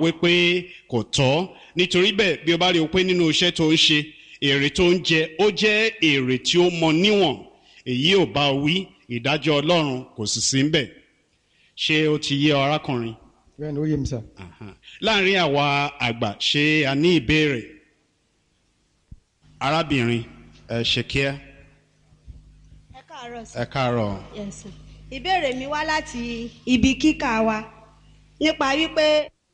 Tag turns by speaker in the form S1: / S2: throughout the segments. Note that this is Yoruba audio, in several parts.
S1: wípé kò tọ́ nítorí bẹ́ẹ̀ bí o bá rí o pé nínú iṣẹ́ tó ń ṣe èrè tó ń jẹ ó jẹ́ èrè tí ó mọ níwọ̀n èyí ò bá wí ìdájọ́ ọlọ́run kò sì sí ńbẹ̀ ṣé ó ti yé ọ arákùnrin
S2: bẹ́ẹ̀ ni ó yé mi sà.
S1: Aha. láàrin àwa àgbà ṣé a ní ìbéèrè arábìnrin ẹ ṣe kíá
S3: ẹ káàárọ̀ sí.
S1: ẹ káàárọ̀
S3: Yes, sir. ìbéèrè mi wá láti ibi kíkà wa nípa wípé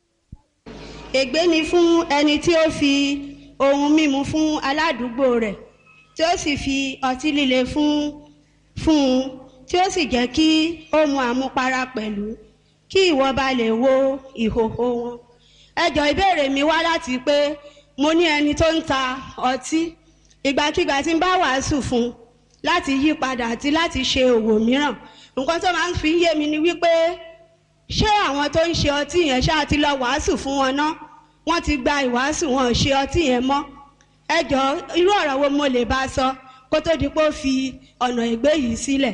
S3: ègbé ni fún ẹni tí ó fi ohun mímu fún aládùúgbò rẹ̀ tí ó sì fi ọtí líle fún fún un tí ó sì jẹ́ kí ó mu àmupara pẹ̀lú kí ìwọ bá lè wo ìhòhò wọn. ẹ jọ ìbéèrè mi wá láti pé mo ní ẹni tó ń ta ọtí ìgbàkigbà tí ń bá wàásù fún un láti yí padà àti láti ṣe òwò mìíràn nǹkan tó máa ń fi yé mi ni wípé ṣé àwọn tó ń ṣe ọtí yẹn ṣáà ti lọ wàásù fún wọn ná wọ́n ti gba ìwàásù wọn ò ṣe ọtí yẹn mọ́ ẹ jọ irú ọ̀rọ̀ wo mo lè bá sọ kó tó di pé ó fi ọ̀nà ìgbé yìí sílẹ̀.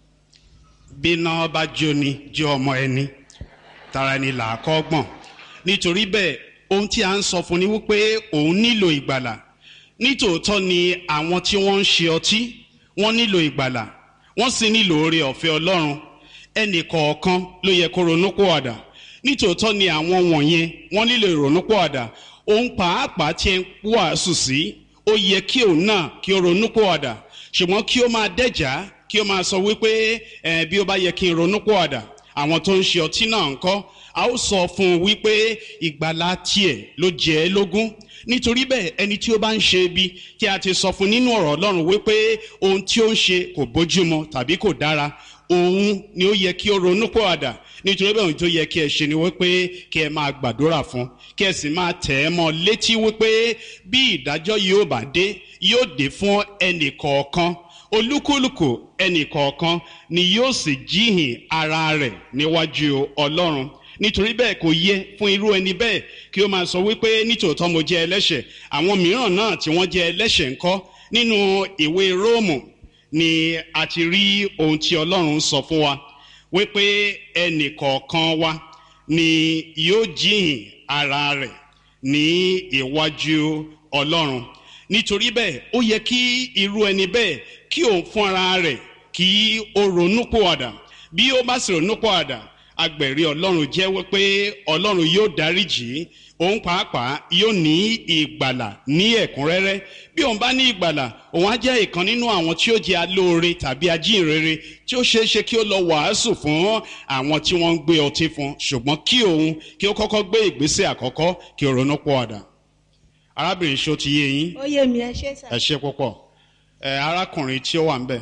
S1: bíná bá jóni jó ọmọ ẹni tara ẹni là á kọ́ gbọ̀n nítorí bẹ́ẹ̀ ohun tí a ń sọ fún ni wípé òun nílò ìgbàlà nítòótọ́ ni àwọn tí wọ́n ń ṣe ọtí wọ́n nílò ìgbàlà wọ́n sì nílò oore ọ̀fẹ́ ọlọ́run ẹnì kọ̀ọ̀kan ló yẹ kó ronúpìwàdà nítòótọ́ ni àwọn wọ̀nyẹn wọ́n nílò ìrònúpìwàdà òun pàápàá tí ń wàásù sí ó yẹ kí òun náà kí ó ronúpìwàdà ṣùgbọ́n kí ó máa dẹ́jà kí ó máa sọ wípé ẹ bí ó bá yẹ kí n ronúpìwàdà àwọn tó ń ṣe ọtí náà ń kọ́ a ó sọ fún un wípé ìgbàlá tiẹ̀ ló jẹ́ ẹ́ lógún nítorí bẹ́ẹ̀ ẹni tí ó bá ń ṣe ibi tí a ti sọ fún nínú ọ̀rọ̀ ọlọ́run wípé ohun tí ó ń ṣe kò bójúmu tàbí kò dára òun ni ó yẹ kí ó ronú pọ̀àdà nítorí bẹ́ẹ̀ ohun tó yẹ kí ẹ ṣe ni wípé kí ẹ máa gbàdúrà fún kí ẹ sì máa tẹ̀ ẹ́ mọ́ létí wípé bí ìdájọ́ yóò bá dé yóò dé fún ẹnì kọ̀ọ̀kan olúkúlùkù ẹnì kọ̀ọ̀kan ni yóò sì jíhìn ara rẹ̀ níwájú ọlọ́run nítorí bẹ́ẹ̀ kò yẹ fún irú ẹni bẹ́ẹ̀ kí ó máa sọ wípé nítòótọ́ mo jẹ́ ẹlẹ́ṣẹ̀ àwọn mìíràn náà tí wọ́n jẹ́ ẹlẹ́ṣẹ̀ ńkọ́ nínú ìwé róòmù ni a ti rí ohun tí ọlọ́run sọ fún wa wípé ẹnì kọ̀ọ̀kan wa ni yóò jíhìn ara rẹ̀ ní iwájú ọlọ́run nítorí bẹ́ẹ̀ ó yẹ kí irú ẹni bẹ́ẹ̀ kí òun fún ara rẹ̀ kí ó ronú pòwàdà bí ó bá sì ronú pòwàdà agbẹ̀rí ọlọ́run jẹ́wọ́ pé ọlọ́run yóò dáríjì òun pàápàá yóò ní ìgbàlà ní ẹ̀kúnrẹ́rẹ́ bí òun bá ní ìgbàlà òun á jẹ́ ìkan nínú àwọn tí ó jẹ́ alóore tàbí ajínrere tí ó ṣeé ṣe kí ó lọ wàásù fún àwọn tí wọ́n ń gbé ọtí fún ṣùgbọ́n kí òun kí ó kọ́kọ́ gbé ìgbésẹ̀ àkọ́kọ́ kí ó ronú pọ̀ ọ̀dà arábìnrin ṣó ti yé yín
S3: ó yé mi ẹ ṣé sà.
S1: ẹ ṣe púpọ̀ ẹ arákùnrin tí ó wà ń bẹ̀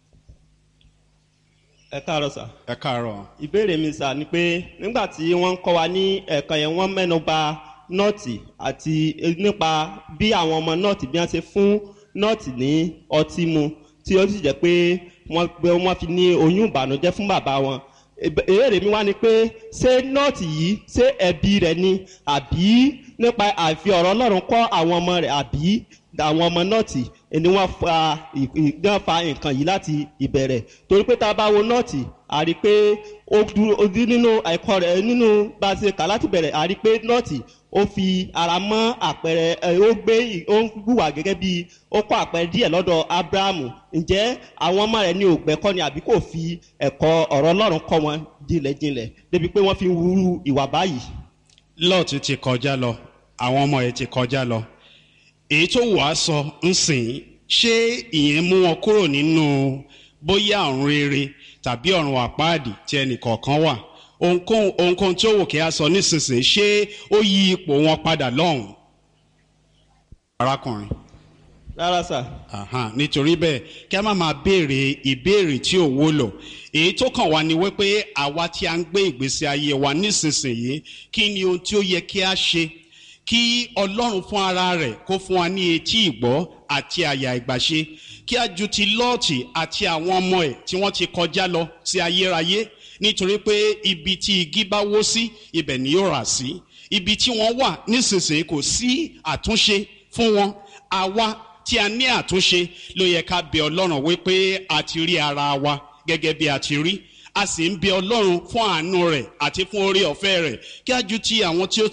S4: ẹ káàárọ̀ sà.
S1: ẹ káàárọ̀
S4: ìbéèrè mi sà ni pé nígbà tí wọ́n ń kọ́ wa ní ẹ̀ka yẹn wọ́n mẹ́nu ba nọ́ọ̀tì àti nípa bí àwọn ọmọ nọ́ọ̀tì bí wọ́n ṣe fún nọ́ọ̀tì ní ọtí mu tí ó sì jẹ́ pé wọ́n pé wọ́n fi ní oyún ìbànújẹ́ fún bàbá wọn. ìbéèrè mi wá ni pé ṣé nọ́ọ̀tì yìí ṣé ẹbí rẹ̀ ni àbí nípa àfi ọ̀rọ̀ ọlọ́run kọ́ àwọn ọmọ rẹ̀ àbí àwọn ọmọ nọ́ọ̀tì ni wọ́n fa wọ́n fa nǹkan yìí láti ìbẹ̀rẹ̀ torí pé tá a bá wo nọ́ọ̀tì a rí i pé ó dúró ó dí nínú ẹ̀kọ́ rẹ̀ nínú bá a ṣe kà láti bẹ̀rẹ̀ a rí i pé nọ́ọ̀tì ó fi ara mọ́ àpẹẹrẹ ẹ ó gbé ó ń hùwà gẹ́gẹ́ bí ó kọ́ àpẹẹrẹ díẹ̀ lọ́dọ̀ abrahamu ǹjẹ́ àwọn ọmọ rẹ̀ ní ògbẹ́kọ́ ni àbí kò fi ẹ̀kọ́ ọ̀rọ̀ ọlọ́run kọ́ wọn jinlẹ̀jinlẹ̀ débi pé wọ́n fi wúrú ìwà báyìí.
S1: lọ́ọ̀tì ti kọjá lọ àwọn ọmọ ẹ̀ ti kọjá lọ èyí tó wàá sọ ń sìn ṣé ìyẹn mú wọn kúrò nínú bóyá ọ̀run rere tàbí ọ̀run àpáàdì tí ẹnìkọ̀ọ̀kan wà ohunkóhun ohunkóhun tí ó wò kí a sọ nísinsìnyí ṣé ó yí ipò wọn padà lọ́hùn. arákùnrin
S4: rárá sà.
S1: Aha, nítorí bẹ́ẹ̀ kí a má máa béèrè ìbéèrè tí ò wúlò èyí tó kàn wá ni wípé àwa tí a ń gbé ìgbésí ayé wa nísinsìnyí kí ni ohun tí ó yẹ kí a ṣe kí ọlọ́run fún ara rẹ̀ kó fún wa ní etí ìgbọ́ àti àyà ìgbàṣe kí a ju ti lọ́ọ̀tì àti àwọn ọmọ ẹ̀ tí wọ́n ti kọjá lọ sí ayérayé nítorí pé ibi tí igi bá wó sí ibẹ̀ ni yóò rà sí ibi tí wọ́n wà nísinsìnyí kò sí àtúnṣe fún wọn àwa tí a ní àtúnṣe ló yẹ ká bẹ ọlọ́run wípé a ti rí ara wa gẹ́gẹ́ bí a ti rí a sì ń bẹ ọlọ́run fún àánú rẹ̀ àti fún orí ọ̀fẹ́ rẹ̀ kí a ju ti àwọn tí ó